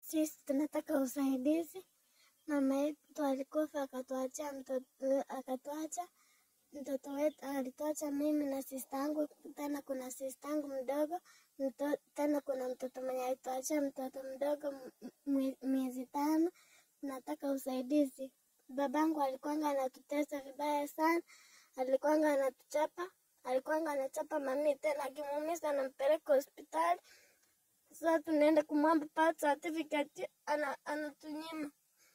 sisi tunataka usaidizi. Mama yetu alikufa akatuachia mtoto, akatuacha mtoto wetu, alituacha mimi na sista yangu, tena kuna sista yangu mdogo mto, tena kuna mtoto mwenye alituachia mtoto mdogo m- mwe- miezi tano. Tunataka usaidizi. Babangu alikuwanga anatutesa vibaya sana, alikuwanga anatuchapa, alikuwanga anachapa mami, tena akimuumiza anampeleka hospitali. Sasa tunaenda kumwomba birth certificate, ana, anatunyima.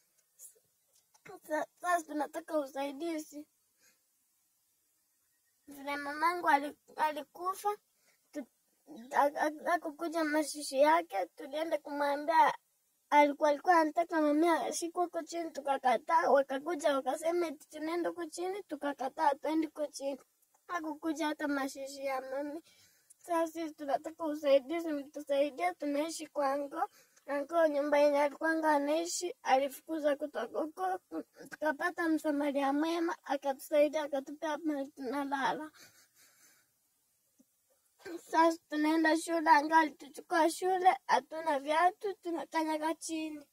Sa- Sasa tunataka usaidizi. Vile mamangu ali- alikufa tu- a- a- akukuja mashishi yake, tulienda kumwambia alikuwa alikuwa anataka mami ashikwe huko chini, tukakataa. Wakakuja wakasema eti tunaenda huko chini, tukakataa, tuendi huko chini. Hakukuja hata mashishi ya mami. Sasa sisi tunataka usaidizi, mtusaidia. Tunaishi kwa ngo ango, nyumba yenye alikuwanga anaishi alifukuza kutoka huko, tukapata msamaria mwema akatusaidia, akatupea mahali tunalala. Sasa tunaenda shule, anga alituchukua shule, hatuna viatu, tunakanyaga chini.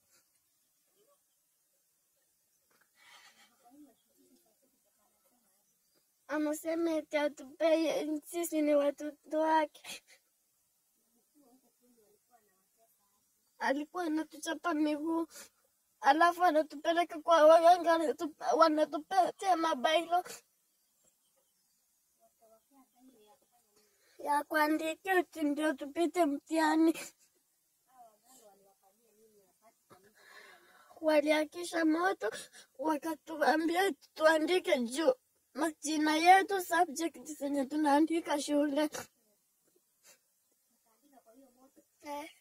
Anasema eti atupee, sisi ni watoto wake. Alikuwa anatuchapa miguu, alafu anatupeleka kwa waganga, anatupa- wanatupatia mabailo ya kuandikia eti ndio tupite mtihani. Waliakisha moto, wakatuambia eti tuandike juu majina yetu, subject zenye tunaandika shule. Eh.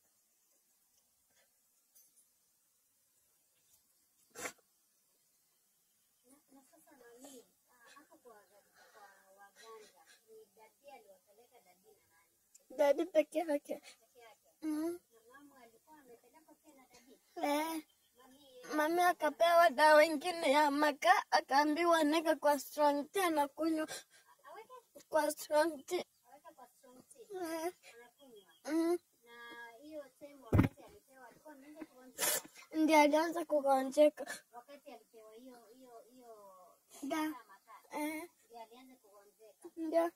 Dadi peke yake. Mm. Eh. Mami akapewa dawa ingine ya makaa, akaambiwa neka kwa strong tea na kunywa kwa strong tea. Eh. Mm. Ndiyo alianza kugonjeka. Da. Eh. Ndio.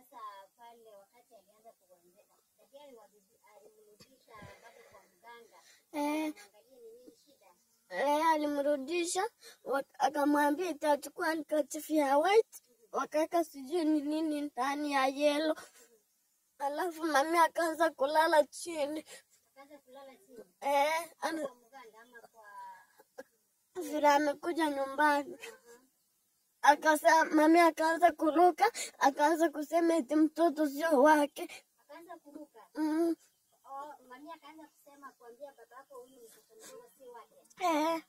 Eh. Eh, alimrudisha wak- akamwambia itachukua handkerchief ya white wakaweka sijui ni nini ndani ya yelo, alafu mami akaanza kulala chini eh, ana- vile amekuja nyumbani akasa mami akaanza kuruka, akaanza kusema eti mtoto sio wake mm. eh.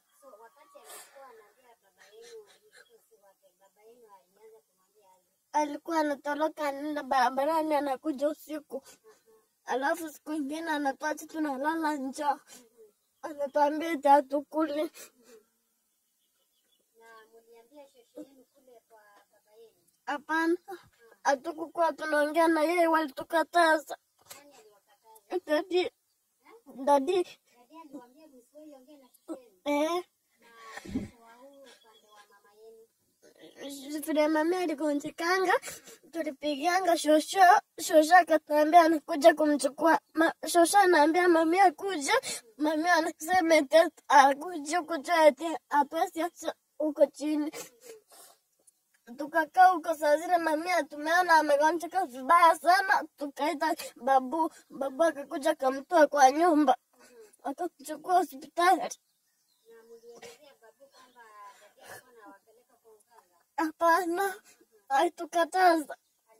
alikuwa anatoroka anaenda barabarani anakuja usiku, alafu siku ingine anatuacha tunalala njaa, anatuambia eti hatukuli. Hapana, hatukukuwa tunaongea na yeye, walitukataza. Dadi, dadi, eh, vile mami aligonjekanga, tulipiganga shosho, shosho akatuambia anakuja kumchukua. Ma, shosho anaambia mami akuja, mami anasema eti akuja huku juu eti hatuwezi acha huko chini. Tukakaa huko saa zile mami tumeona amegonjeka vibaya sana, tukaita babu, babu akakuja akamtoa kwa nyumba, akatuchukua hospitali. Hapana, alitukataza.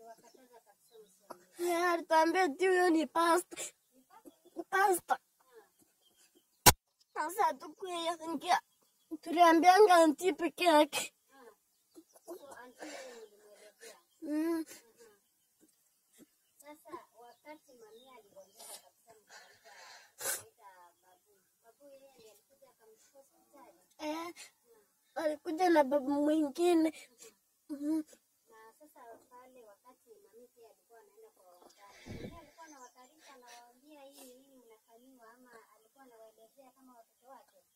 Eh, Alituambia eti huyo ni pasta, pasta. Sasa hatukuingia, tuliambianga anti peke yake. Mm. Eh, alikuja na babu mwingine. Mm.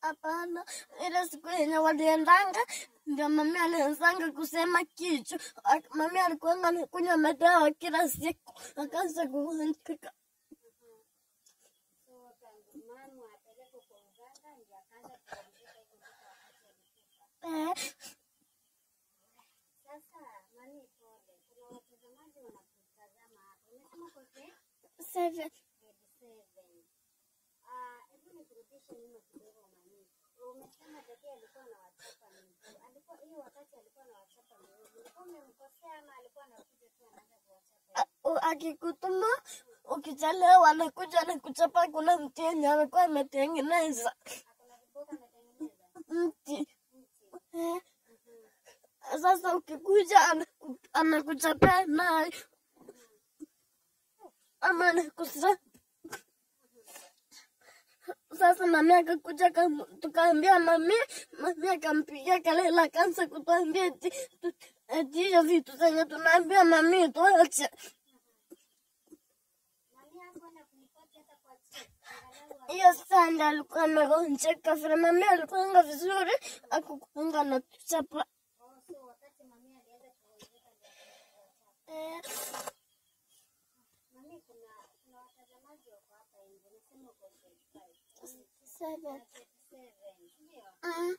Hapana, ile siku yenye waliendanga ndio mami alianzanga kusema kichwa. Ak- Mami alikuwanga anakunywa madawa kila siku, akaanza kugonjeka. Eh, seven. A- u- Akikutuma ukichelewa, anakuja anakuchapa. Kuna mti yenye alikuwa ametengeneza mti eh. Sasa ukikuja anaku- anakuchapia nayo ama anakusa sasa mami akakuja akam- tukaambia mami, mami akampigia kelele akaanza kutuambia eti tu- eti hiyo vitu zenye tunaambia mami tuache. Hiyo sanda alikuwa amegonjeka vile mami alikuanga vizuri, akukuanga na tuchapa eh. Seven. Mm.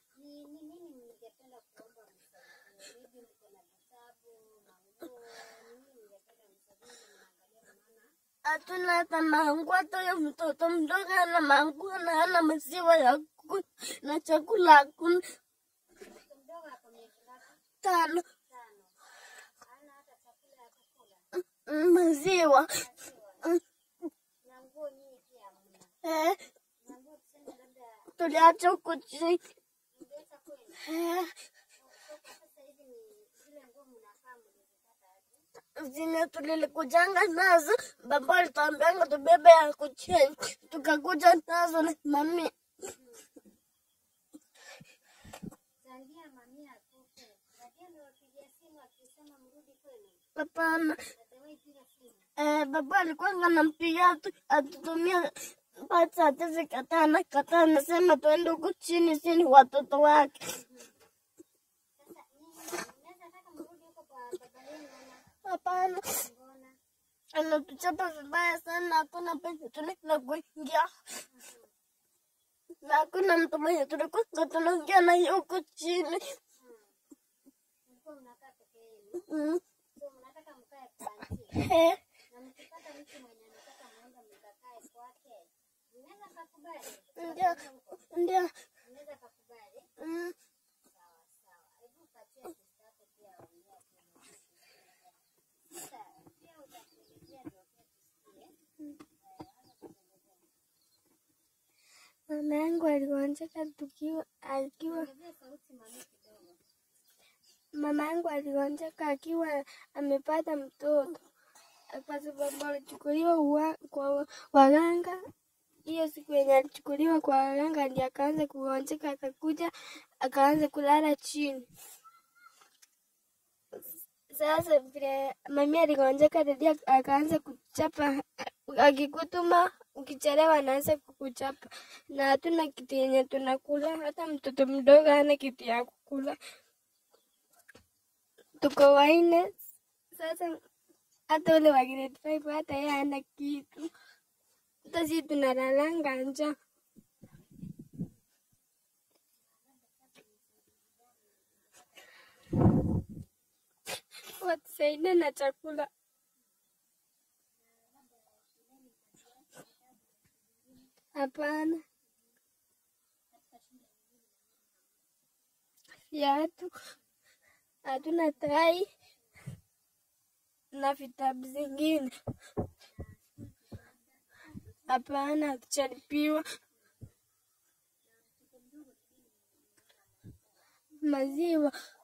Hatuna hata mangu, hata huyo mtoto mdogo ana mangu na hana maziwa ya kunywa na chakula hakuna. Tano Mm, maziwa Mm. eh, tuliacha huko chini eh, zenye tulilikujanga nazo, baba alituambianga tubebe ya kucheni, tukakuja nazo na mami Hapana. Eh, baba alikuwa anampigia atu- atutumia birth certificate, anakataa, anasema tuende huko chini, si ni watoto wake. Hapana, anatuchapa vibaya sana, hakuna penye tunaenda kuingia na hakuna mtu mwenye tulikuwa tunaongea naye huko chini. Mm. Eh, Ndio, ndio. Mm. Mama yangu aligonjeka tukiwa akiwa mama yangu aligonjeka akiwa amepata mtoto kwa sababu alichukuliwa uwa- kwa waganga. Hiyo siku yenye alichukuliwa kwa waganga ndiye akaanza kugonjeka, akakuja akaanza kulala chini. Sasa vile mami aligonjeka, dadi ak- akaanza kuchapa, akikutuma ukichelewa anaanza kukuchapa, na hatuna kitu yenye tunakula, hata mtoto mdogo hana kitu ya kukula. Tuko wanne sasa, hata ule wa grade five hata yeye hana kitu, hata sisi tunalalanga njaa. Watusaidie na chakula. Hapana, viatu hatuna, tai na vitabu zingine. Hapana, hatujalipiwa maziwa.